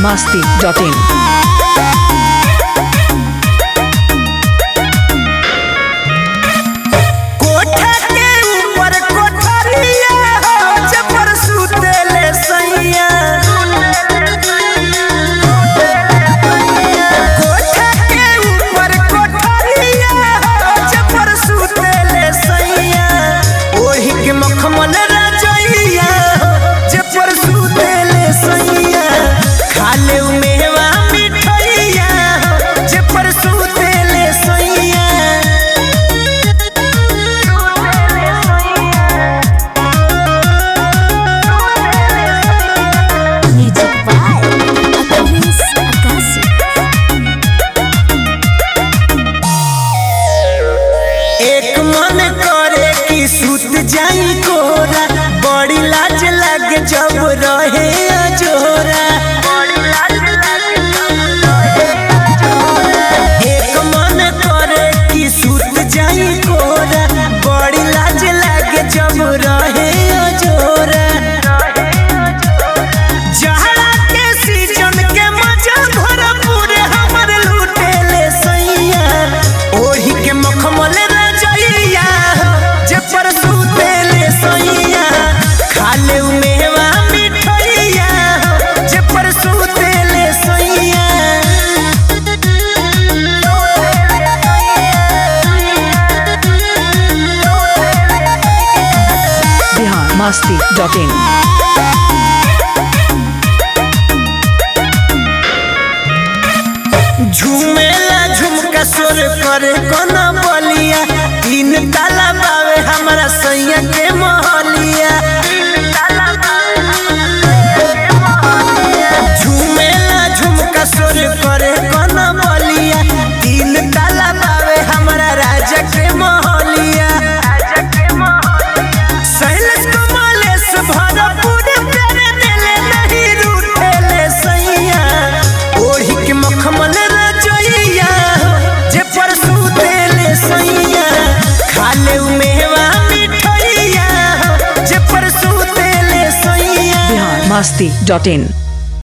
masti.in. कोठा के ऊपर कोठरिया हो जबर सुतेले सैया कोठा के ऊपर कोठरिया हो जबर सुतेले सैया ओही के मखमल राजैया हो जबर सुतेले सैया खाले उ मेवा मिठैया हो जबर सुतेले सैया Music by Akaris Akasi. एक मन करे कि सुत जाई कोरा बड़ी लाज लागे जब रहे अजोरा एक मन करे कि सुत जाई कोरा बड़ी लाज लागे जब रहे अजोरा जहरा के सीजन के मजा भरपूर हमर लूटेले सैया ओही के मखमल रजैया जे पर सुतेले सैया खाले उ मेवा मिठैया जे पर सुतेले सैया Bihar masti.in. झूमेला झुमका सोर करे कोना बलिया तीन ताला बावे हमरा सैया के महलिया झूमेला झुमका सोर करे कोना बलिया तीन ताला बावे हमरा राजा के महलिया सैलेश कमलेश भरपूर प्यारे देले नहीं रूठेले सैया ओही के मखमल रजैया जे परसू देले सैया खाले उ मेवा मिठैया जे परसू देले सैया Bihar masti.in.